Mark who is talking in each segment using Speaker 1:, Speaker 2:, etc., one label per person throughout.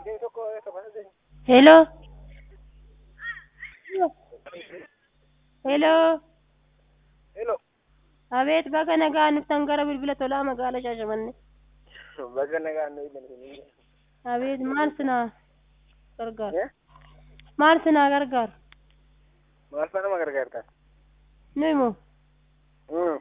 Speaker 1: Hello. Hello.
Speaker 2: Hello.
Speaker 1: Abeet baga nagaa nuftan gara bilbila tolaa magaalaa Shaashamannee.
Speaker 2: Baga nagaa nu ilaalanii.
Speaker 1: Abeet maal sinaa gargaaru?
Speaker 2: Eh?
Speaker 1: Maal sinaa gargaaru?
Speaker 2: Maal faana nama gargaartan?
Speaker 1: Nuyi moo?
Speaker 2: Hmm.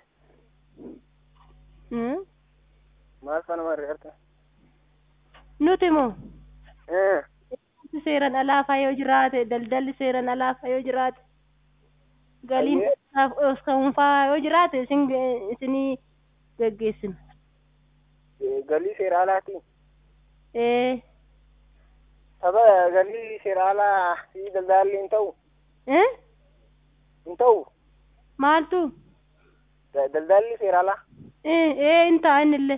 Speaker 1: Hmm?
Speaker 2: Maal faana nama gargaartan?
Speaker 1: Nuti moo?
Speaker 2: Eh.
Speaker 1: Wanti seeran alaafaa yoo jiraate daldalli seeran alaafaa yoo jiraate galiin
Speaker 2: Ayyee.
Speaker 1: dhuunfaa yoo jiraate isin isinii geggeessina.
Speaker 2: Eh, Galii seera alaati.
Speaker 1: Ee.
Speaker 2: Saba galii seera alaa fi daldalli hin ta'u.
Speaker 1: Eh?
Speaker 2: Hin ta'u.
Speaker 1: Maaltu?
Speaker 2: Da- Daldalli seera alaa.
Speaker 1: Eh, ee hin ta'a innillee.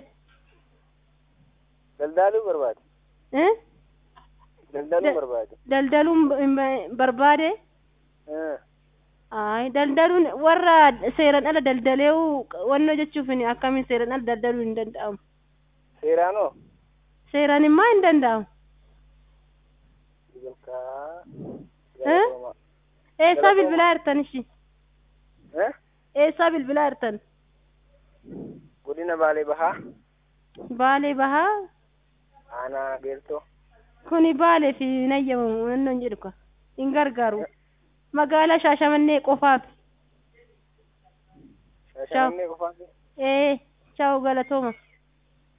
Speaker 2: Daldaluu barbaade.
Speaker 1: Eh?
Speaker 2: Daldaluu
Speaker 1: Da-
Speaker 2: barbaade.
Speaker 1: Daldaluun b- b- barbaade?
Speaker 2: Eh.
Speaker 1: Ay, daldaluun warra seeran ala daldaleewu wanno jechuuf akkamiin seeran ala daldaluun hin danda'amu.
Speaker 2: Seeraanoo.
Speaker 1: Seeran immoo hin danda'amu.
Speaker 2: Jalkaa.
Speaker 1: Eh? Eessaa
Speaker 2: Galatoomaa.
Speaker 1: bilbilaa jirtan ishi?
Speaker 2: Eh?
Speaker 1: Eessaa bilbilaa jirtan?
Speaker 2: Godina Baalee Bahaa.
Speaker 1: Baalee bahaa?
Speaker 2: Aanaa Geeltoo.
Speaker 1: Kuni baalee fi nayyamu wanno hin jedhu ka. Hin gargaaru. Magaalaa Shaashamannee qofaaf.
Speaker 2: Shaashamannee qofaati.
Speaker 1: Ee, chaawu galatooma.